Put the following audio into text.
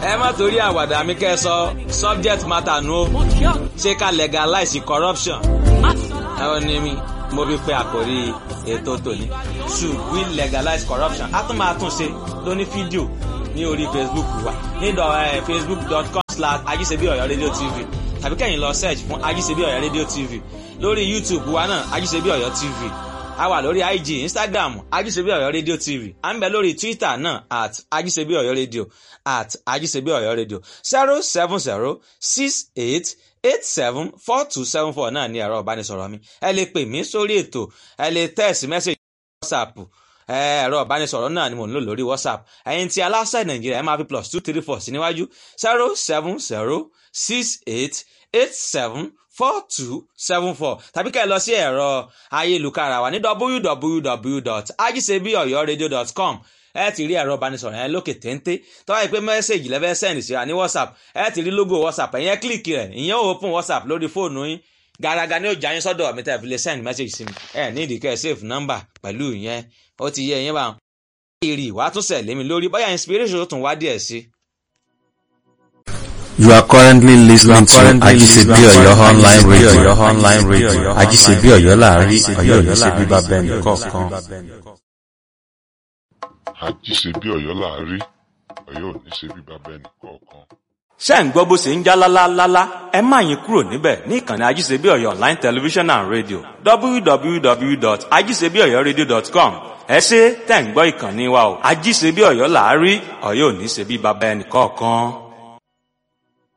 ẹ má torí àwàdà mi kẹ́ ẹ sọ subject matter nu o ṣé ká legalize corruption ẹ ò ní mi mo fi pe àkórí ètò tòní should we legalize corruption a tún máa tún ṣe lóní fídíò ní orí facebook wa ní facebook.com slash ajíṣebí ọ̀yọ́ radio tv tàbí kẹ́yìn lọ search fún ajíṣebí ọ̀yọ́ radio tv lórí youtube wa náà ajíṣebí ọ̀yọ́ tv a wà lórí ig instagram ajíṣebí ọ̀yọ́ radio tv à ń bẹ lórí twitter náà at ajíṣebí ọ̀yọ́ radio at ajíṣebí ọ̀yọ́ radio zero seven zero six eight eight seven four two seven four náà ní ẹ̀rọ ìbánisọ̀rọ̀ mi ẹ lè pè mí sórí ètò ẹ lè text message whatsapp ẹ̀rọ ìbánisọ̀rọ̀ náà ni mò ń lò lórí whatsapp ẹ̀yin tí aláṣẹ nàìjíríà ẹ máa fi plus two three four sí níwájú zero seven zero six eight eight seven four two seven four tàbí ká ẹ lọ sí ẹ̀rọ ayélujára wa ní www.ajisebiyoyoradio.com ẹ ti rí ẹ̀rọ ìbánisọ̀rọ̀ yẹn lókè téńté tó wáyé pé mẹ́sẹ̀gì lẹ́fẹ́ sẹ́ndì síra ní whatsapp ẹ ti rí logo whatsapp ẹ̀yẹn kílìkì rẹ̀ ìyẹn ò open whatsapp lórí fóònù yín gàràgà ni ó jà yín sọ́dọ̀ mi tẹ́ fi lè send message sí mi ẹ ní ìdíkẹ́ save number pẹ̀lú ìyẹn ó ti yẹ ẹ̀yìn bá wọn. èrè ìwà tún sẹ̀lé mi lórí bóyá inspiration tún wá díẹ̀ sí. You are currently listening to Ajisebi Oyo online radio. online radio. Ajisebi Oyo láàrin Oyo ní ṣe bíbá bẹ́ẹ̀ni kọ̀ọ̀kan. àjíṣebí ọ̀yọ́ láàrí ọ̀yọ́ ò ní ṣe bí bàbá ẹnì kọ̀ọ̀kan. ṣé ń gbọ́ bó ṣe ń já lálálálá ẹ má yín kúrò níbẹ̀ ní ìkànnì ajíṣebí ọ̀yọ́ online television and radio www.ajíṣebíọ̀yọ́radio.com ẹ ṣe tẹ̀ ń gbọ́ ìkànnì wa o ajíṣebí ọ̀yọ́ láàrí ọ̀yọ́ ò ní ṣe bí bàbá ẹnì kọ̀ọ̀kan.